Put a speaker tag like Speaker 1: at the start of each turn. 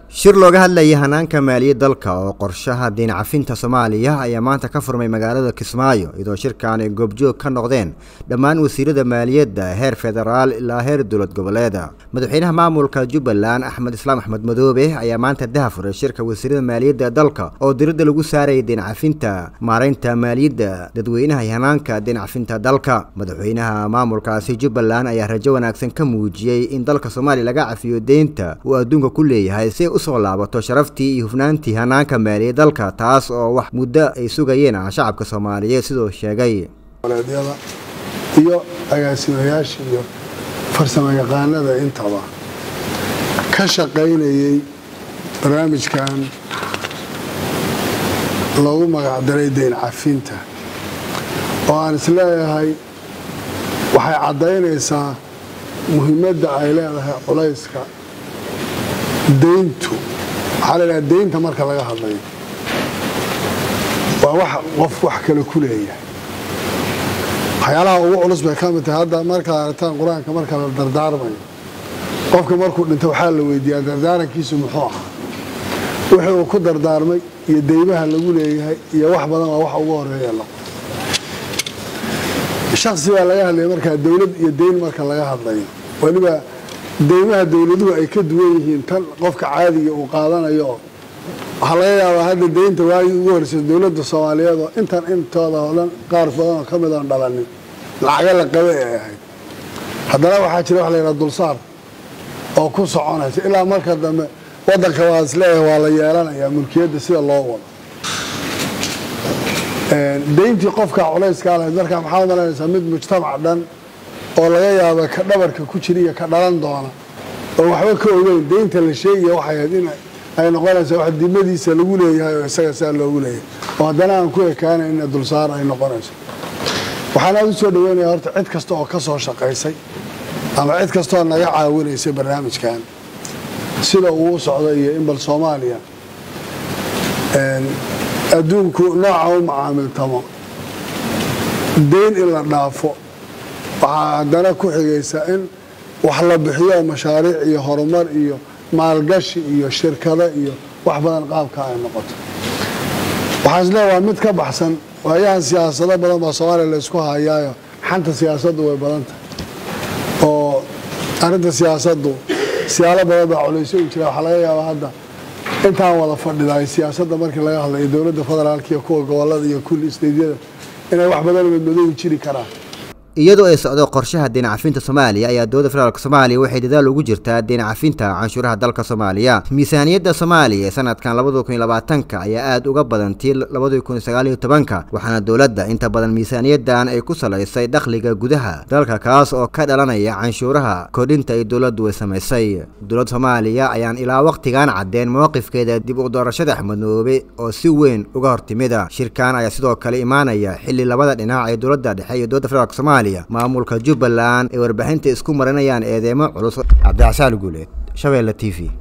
Speaker 1: shir looga hadlayay hanaanka maaliyad dalka oo qorshaha diin cafinta soomaaliya ayaa maanta ka furmay magaalada kismaayo iyadoo shirkan ay goobjoog ka noqdeen dhammaan wasiirada maaliyadda heer federaal ilaa heer dowlad goboleeda madaxweynaha maamulka jubbaland axmed islaam axmed madoobe ayaa maanta daha furay shirka wasiirada maaliyadda dalka oo diradda lagu saarayay diin cafinta maaraynta maaliyadda dadweynaha iyo hanaanka diin cafinta dalka madaxweynaha maamulkaasi jubbaland ayaa rajo wanaagsan ka muujiyey in dalka soomaaliya laga cafiyo deynta uu adduunka ku leeyahay si usoo laabato sharaftii iyo hufnaantii hanaanka maaliyad dalka taas oo wax muddo ay sugayeen ah shacabka soomaaliyeed sidoo sheegay
Speaker 2: goboleedyada iyo agaasimayaasha iyo farsamo yaqaanada intaba ka shaqaynayay barnaamijkan loogu magacdaray dayn cafinta oo aan isleeyahay waxay caddaynaysaa muhiimadda ay leedahay culayska dayntu waxaa la idhaha daynta marka laga hadlayo waa wax qof wax kale ku leeyahay waxyaalaha ugu culus bay ka mid tahay hadda markaad aragtaan qur-aanka marka la dardaarmayo qofka markuu dhinto waxaa la weydiiyaa dardaarankiisu muxuu ahaa wixii uu ku dardaarmay iyo deymaha lagu leeyahay iyo wax badan waa wax ugu horeeya la shaksi baa laga hadlaya markaa dowlad iyo deyn marka laga hadlayo weliba deymaha dowladuhu ay ka duwan yihiin tan qofka caadiga uu qaadanayo waxaa laga yaabaa hadda deynta waagii ugu horreysay dowladda soomaaliyeed oo intan intooda oo dhan qaar badan oo ka mid oon dhalanin lacaga la qabe ay ahayd haddana waxaa jira wax la yidhaha dulsaar oo ku soconaysa ilaa marka dambe waddanka waa isleeyahay waa la yeelanayaa mulkiyadda sida loo wado deyntii qofkaa culayskaa lahayd markaa maxaa malanaysaa mid mujtamac dhan oo laga yaaba ka dhabarka ku jira iyo ka dhalan doona oo waxba ka ogeyn deynta la sheegaya waxay ahayd in ay noqonaysaa wax dimadiisa lagu leeyahay oo isaga saa loogu leeyahay oo haddana aan ku ekaanayna dulsaar ay noqonayso waxaan aada u soo dhaweynaya horta cid kasta oo ka soo shaqaysay ama cid kastaoo naga caawinaysay barnaamijkan sida uu u socdo iyo in bal soomaaliya adduunku nooca u macaamiltamo deyn in la dhaafo waxaa haddana ku xigaysa in wax la bixiyo mashaariic iyo horumar iyo maalgashi iyo shirkado iyo wax badan qaabka ay noqoto waxaan isleeya waa mid ka baxsan waayahan siyaasado badan baa soomaaliya laysku hayaayo xanta siyaasaddu way badan tahay oo arrinta siyaasaddu siyaalo badan baa culaysyo u jira waxaa laga yaabaa hadda intaan wada fadhidaay siyaasadda markii laga hadlayo dowladda federaalka iyo kuwa gobolada iyo kulli isteydyada inay wax badan madmadoobi jiri karaan
Speaker 1: iyadoo ay socdo qorshaha diin cafinta soomaaliya ayaa dowladda federaalk soomaaliya waxay dadaal ugu jirtaa diin cafinta canshuuraha dalka soomaaliya miisaaniyadda soomaaliya ee sanadkan labada kun iyo labaatanka ayaa aada uga badan tii labada kun iyo sagaal iyo tobanka waxaana dowladda inta badan miisaaniyadan ay ku salaysay dakhliga gudaha dalka kaas oo ka dhalanaya canshuuraha kordhinta ay dowladdu ay samaysay dowladda soomaaliya ayaan ilaa waqtigan caddeen mowqifkeeda dib u doorashada axmednoobe oo si weyn uga hortimida shirkan ayaa sidoo kale imaanaya xilli labada dhinac ee dowladda dhexe iyo dowladda federaalk soomaaliya maamulka jubbaland ay warbixinta isku marinayaan eedeemo culus cabdicasaan guuleed shabeelle t v